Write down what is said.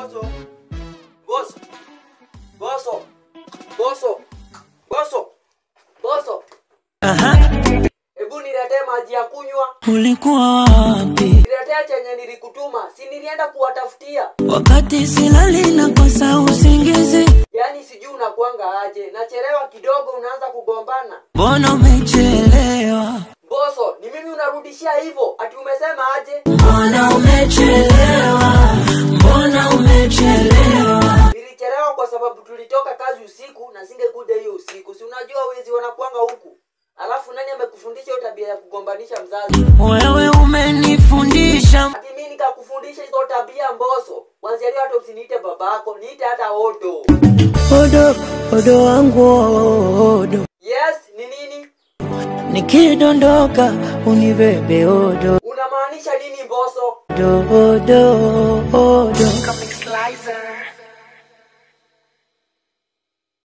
Boso. Boso. Boso. Boso. Boso. Boso. Hebu niletee maji ya kunywa. Ulikuwa wapi Niletee chenye nilikutuma. Si nilienda kuwatafutia. wakati silali na kosa usingizi? Yaani sijui unakuanga aje. Nachelewa kidogo unaanza kugombana. Mbona umechelewa? Boso, ni mimi unarudishia hivyo? Ati umesema aje? Mbona umechelewa? Mbona umechelewa? Nilichelewa kwa sababu tulitoka kazi usiku na singekuja hiyo usiku. Si unajua wezi wanakuanga huku. Alafu nani amekufundisha hiyo tabia ya kugombanisha mzazi? Wewe umenifundisha Ati mimi nikakufundisha hizo tabia mboso. Kwanzia leo hata usiniite babako, niite hata Odo. odo odo wangu odo, Yes, ni nini? nikidondoka unibebe odo Unamaanisha nini mboso? odo odo odo. Comic Slicer.